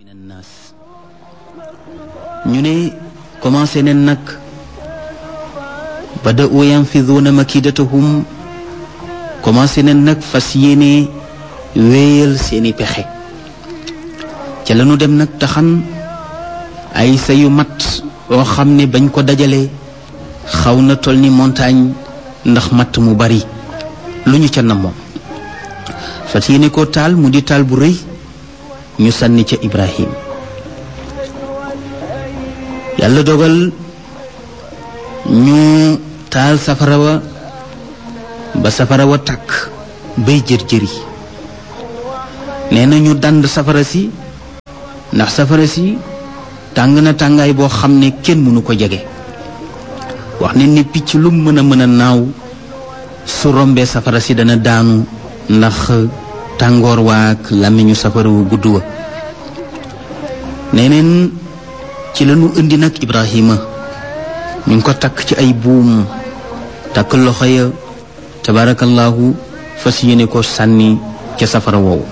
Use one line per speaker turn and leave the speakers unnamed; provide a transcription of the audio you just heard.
min annaas ñu ne commencé neen nag bada'u yanfiduuna makidatahum commencé neen nag fas yéene wéyal seeni pexe ca lañu dem nag taxan ay sa yu mat oo xam ne bañ ko dajalee xaw na toll ni montagne ndax matt mu bari lu ñu ca namoon fas yéene ko taal mu di taal bu rëy ñu sànni ca Ibrahim yàlla dogal ñu taal safara wa ba safara wa tàkk bay jër-jëri nee na ñu dànd safara si ndax safara si tàng na tàngaay boo xam ne kenn mënu ko jege wax ne ni picc lu mën a mën a naaw su rombee safara si dana daanu ndax tàngoor waak làmmiñu safara wu gudd wa neneen ci lañu indi nag Ibrahima ñu ngi ko takk ci ay buum takk loxo ya tabaarakallaahu fas yéene ko sànni ca safara woowu